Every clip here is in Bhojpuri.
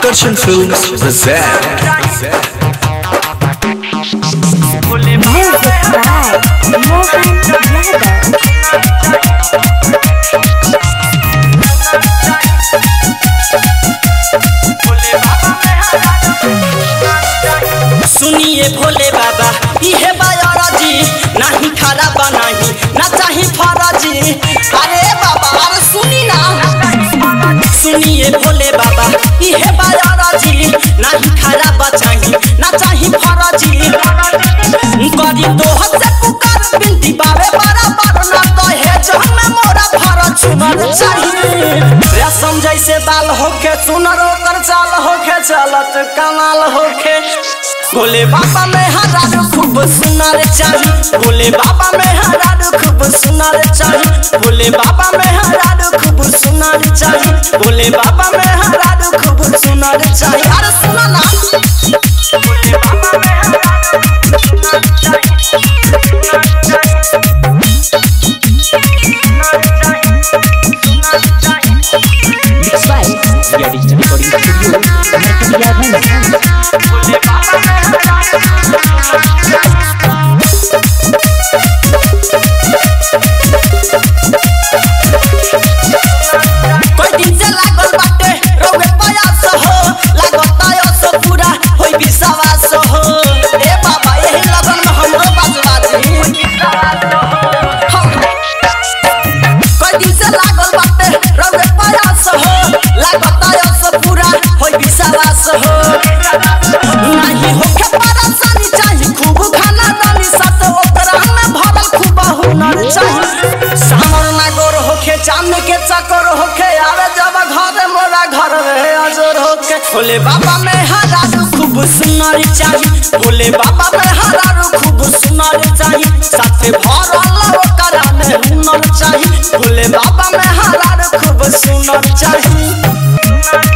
Akarshan Films present Music by Mohan Yadav. सुनिए भोले बाबा इहे बायरजी नाही खराब नाही ना चाही फरजी अरे बाबा अरे सुनी ना सुनिए भोले बाबा इहे बायरजी नाही खराब चाही ना चाही फरजी करी दोह से पुकार बिनती बाबे बराबर ना कहे जो हमें मोरा फरज सुनर चाहिए रेशम जैसे बाल होके सुनर ओकर चाल होके चलत कमाल होके भोले बाबा में हरारू खूब सुनर चाही भोले बाबा में हरारू खूब सुनर चाही भोले बाबा में हरारू खूब सुनर चाही भोले बाबा में हरारू खूब सुनर चाही अरे सुनो ना भोले बाबा में हरारू खूब सुनर चाही Mixed by Via Digital Recording Studio, Narkatiyaganj. कोई दिन से लागल बाटे रोगे प्रयास हो लागत आयस पूरा होई विश्वास हो ए बाबा यही लगन में हमरो बजवा दी कोई दिन से लागल बाटे रोगे प्रयास हो लागत आयस पूरा होई विश्वास हो नहीं होके परेशानी चाही खूब खाना दानी साथ ओकरा में भरल खूब हुनर चाही सामर ना गोर होके चांद के चक्कर होके आवे जब घर मोरा घर में अजर होके भोले बाबा में हरारू खूब सुनर चाही भोले बाबा में हरारू खूब सुनर चाही साथे भरल ओकरा में हुनर चाही भोले बाबा में हरारू खूब सुनर चाही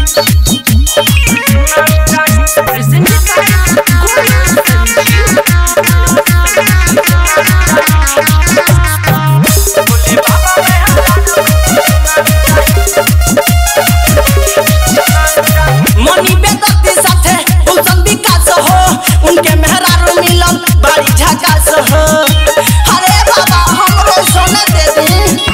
मनी बेदती साथे उल्सन विकास हो उनके मेहरारू मिलन बड़ी झकास हो अरे बाबा हमरो सोने दे दी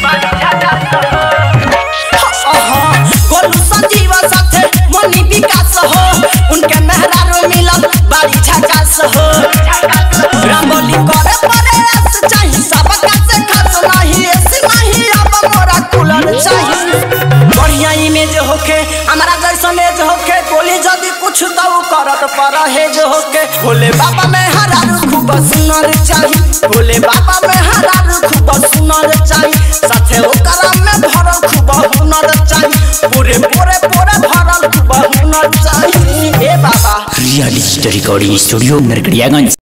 अहा, गोलू संजीव साथे मनी विकास हो उनके मेहरारू मिलन बड़ी झकास हो रंगोली करे परे रस चाही सबका से खास नहीं ऐसे नहीं अब मोरा कूलर चाही बढ़िया इमेज होके हमारा जैसन एज होके बोली जदी कुछ तो उ करत परहेज होके भोले बाबा में हरारू खूब सुनर चाही भोले बाबा में हरारू खूब सुनर चाही साथे ओकरा में भरल खूब हुनर चाही पूरे पूरे पूरे भरल खूब हुनर चाही ए बाबा Via Digital Recording Studio, Narkatiyaganj.